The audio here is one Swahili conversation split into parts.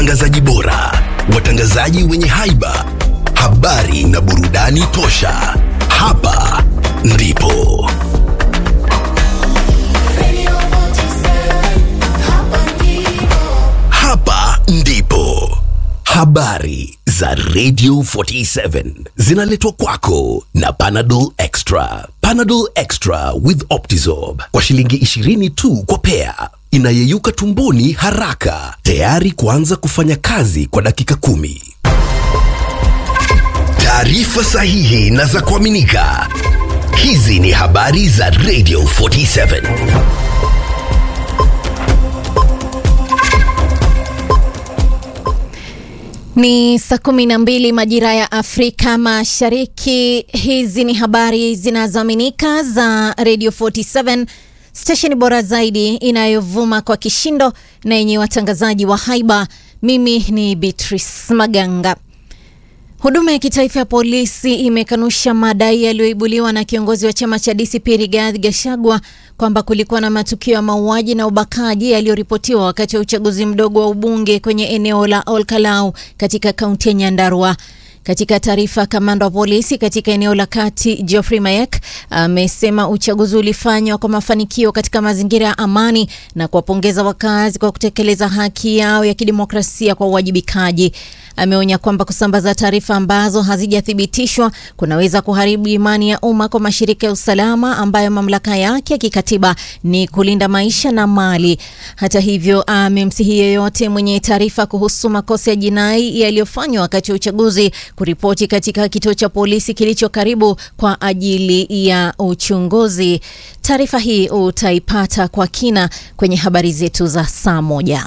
watangazaji bora, watangazaji wenye haiba, habari na burudani tosha. Hapa ndipo hapa ndipo habari za Radio 47 zinaletwa kwako na Panadol Extra. Panadol Extra with Optizorb kwa shilingi 20 tu kwa pea, inayeyuka tumboni haraka, tayari kuanza kufanya kazi kwa dakika kumi. Taarifa sahihi na za kuaminika. Hizi ni habari za Radio 47. Ni saa kumi na mbili majira ya Afrika Mashariki. Hizi ni habari zinazoaminika za Radio 47 stesheni bora zaidi inayovuma kwa kishindo na yenye watangazaji wa haiba. Mimi ni Beatrice Maganga. Huduma ya kitaifa ya polisi imekanusha madai yaliyoibuliwa na kiongozi wa chama cha DCP Rigathi Gachagua kwamba kulikuwa na matukio ya mauaji na ubakaji yaliyoripotiwa wakati wa uchaguzi mdogo wa ubunge kwenye eneo la Olkalau katika kaunti ya Nyandarua. Katika taarifa, kamanda wa polisi katika eneo la kati Geoffrey Mayek amesema uchaguzi ulifanywa kwa mafanikio katika mazingira ya amani na kuwapongeza wakazi kwa kutekeleza haki yao ya kidemokrasia kwa uwajibikaji. Ameonya kwamba kusambaza taarifa ambazo hazijathibitishwa kunaweza kuharibu imani ya umma kwa mashirika ya usalama ambayo mamlaka yake ya kikatiba ni kulinda maisha na mali. Hata hivyo, amemsihi yeyote mwenye taarifa kuhusu makosa ya jinai yaliyofanywa wakati wa uchaguzi kuripoti katika kituo cha polisi kilicho karibu kwa ajili ya uchunguzi. Taarifa hii utaipata kwa kina kwenye habari zetu za saa moja.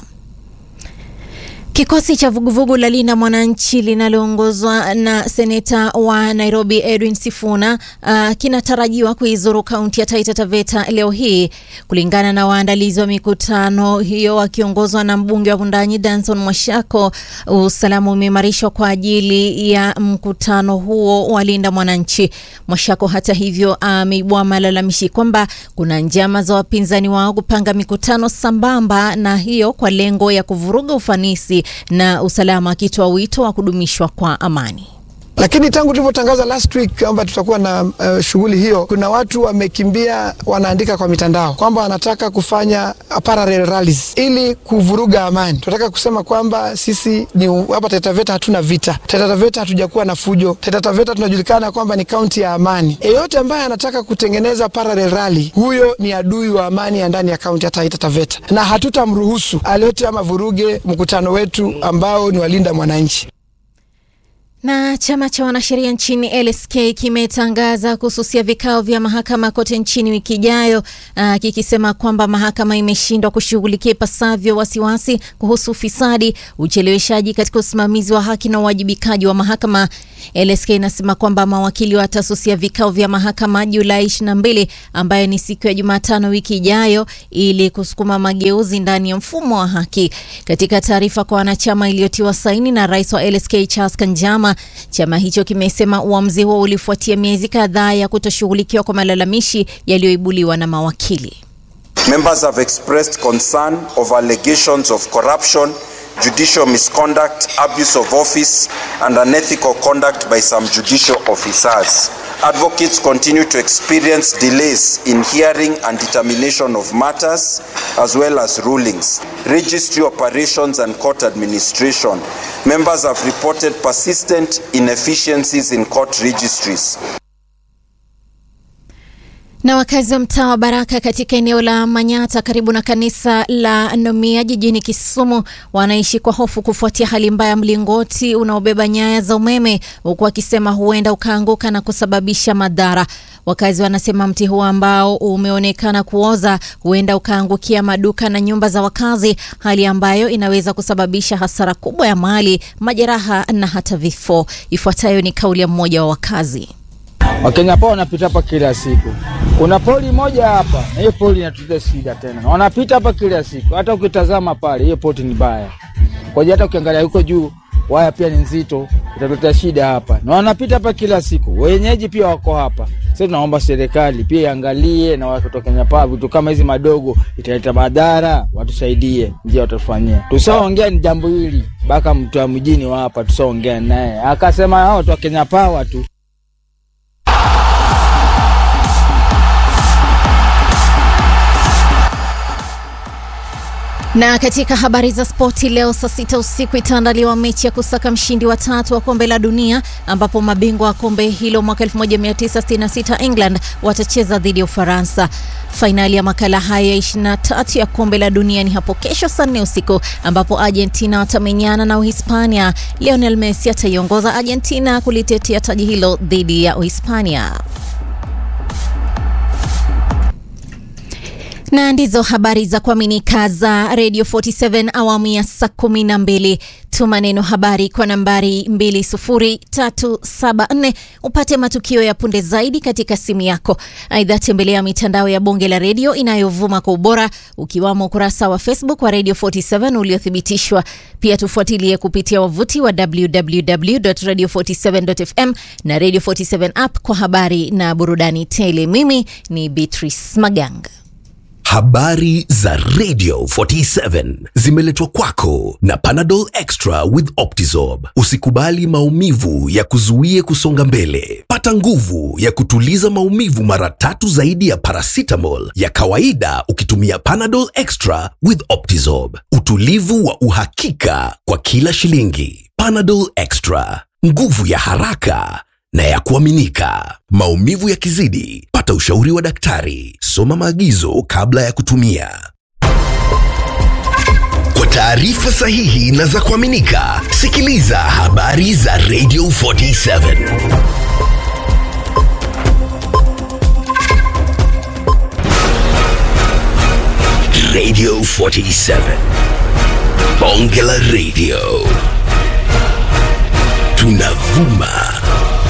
Kikosi cha vuguvugu la Linda Mwananchi linaloongozwa na seneta wa Nairobi Edwin Sifuna uh, kinatarajiwa kuizuru kaunti ya Taita Taveta leo hii. Kulingana na waandalizi wa mikutano hiyo wakiongozwa na mbunge wa Wundanyi Danson Mwashako, usalama umeimarishwa kwa ajili ya mkutano huo wa Linda Mwananchi. Mwashako hata hivyo ameibua malalamishi kwamba kuna njama za wapinzani wao kupanga mikutano sambamba na hiyo kwa lengo ya kuvuruga ufanisi na usalama akitoa wito wa kudumishwa kwa amani. Lakini tangu tulivyotangaza last week kwamba tutakuwa na uh, shughuli hiyo, kuna watu wamekimbia, wanaandika kwa mitandao kwamba wanataka kufanya parallel rallies ili kuvuruga amani. Tunataka kusema kwamba sisi ni hapa Taita Taveta hatuna vita. Taita Taveta hatujakuwa na fujo. Taita Taveta tunajulikana kwamba ni kaunti ya amani. Yeyote ambaye anataka kutengeneza parallel rally, huyo ni adui wa amani ya ndani ya kaunti ya Taita Taveta, na hatutamruhusu alete ama vuruge mkutano wetu ambao ni walinda mwananchi. Na chama cha wanasheria nchini LSK kimetangaza kususia vikao vya mahakama kote nchini wiki ijayo, uh, kikisema kwamba mahakama imeshindwa kushughulikia ipasavyo wasiwasi kuhusu ufisadi, ucheleweshaji katika usimamizi wa haki na uwajibikaji wa mahakama. LSK inasema kwamba mawakili watasusia vikao vya mahakama Julai 22 ambayo ni siku ya Jumatano wiki ijayo ili kusukuma mageuzi ndani ya mfumo wa haki. Katika taarifa kwa wanachama iliyotiwa saini na rais wa LSK Charles Kanjama, chama hicho kimesema uamuzi huo ulifuatia miezi kadhaa ya kutoshughulikiwa kwa malalamishi yaliyoibuliwa na mawakili. Members have expressed concern of allegations of corruption, judicial misconduct, abuse of office, and unethical conduct by some judicial officers. Advocates continue to experience delays in hearing and determination of matters, as well as rulings. Registry operations and court administration. Members have reported persistent inefficiencies in court registries. Na wakazi wa mtaa wa Baraka katika eneo la Manyata karibu na kanisa la Nomia jijini Kisumu wanaishi kwa hofu kufuatia hali mbaya ya mlingoti unaobeba nyaya za umeme, huku wakisema huenda ukaanguka na kusababisha madhara. Wakazi wanasema mti huo ambao umeonekana kuoza huenda ukaangukia maduka na nyumba za wakazi, hali ambayo inaweza kusababisha hasara kubwa ya mali, majeraha na hata vifo. Ifuatayo ni kauli ya mmoja wa wakazi. Wakenya pa wanapita hapa kila siku. Kuna poli moja hapa, na hiyo poli inatuletea shida tena. Wanapita hapa kila siku, hata ukitazama pale, hiyo poti ni baya kwa hiyo, hata ukiangalia huko juu waya pia ni nzito, itatuletea shida hapa, na wanapita hapa kila siku. Wenyeji pia wako hapa, Sasa tunaomba serikali pia iangalie na watu wa Kenya Power, vitu kama hizi madogo italeta madhara, watusaidie, njia watufanyia. Tusaongea ni jambo hili mpaka mtu wa mjini wa hapa tusaongea naye akasema hao watu wa Kenya Power tu Na katika habari za spoti leo saa sita usiku itaandaliwa mechi ya kusaka mshindi wa tatu wa kombe la dunia ambapo mabingwa wa kombe hilo mwaka 1966 England watacheza dhidi ya Ufaransa. Fainali ya makala haya ya 23 ya kombe la dunia ni hapo kesho saa nne usiku ambapo Argentina watamenyana na Uhispania. Lionel Messi ataiongoza Argentina kulitetea taji hilo dhidi ya Uhispania. na ndizo habari za kuaminika za Radio 47 awamu ya saa kumi na mbili. Tuma neno habari kwa nambari 20374 upate matukio ya punde zaidi katika simu yako. Aidha, tembelea mitandao ya bonge la redio inayovuma kwa ubora ukiwamo ukurasa wa Facebook wa Radio 47 uliothibitishwa. Pia tufuatilie kupitia wavuti wa www.radio47.fm na Radio 47 app kwa habari na burudani tele. Mimi ni Beatrice Maganga. Habari za Radio 47 zimeletwa kwako na Panadol Extra with Optizorb. Usikubali maumivu ya kuzuie kusonga mbele. Pata nguvu ya kutuliza maumivu mara tatu zaidi ya paracetamol ya kawaida ukitumia Panadol Extra with Optizorb. Utulivu wa uhakika kwa kila shilingi. Panadol Extra, nguvu ya haraka na ya kuaminika. Maumivu yakizidi, pata ushauri wa daktari. Soma maagizo kabla ya kutumia. Kwa taarifa sahihi na za kuaminika, sikiliza habari za Radio 47. Radio 47. Bonge la Radio. Tunavuma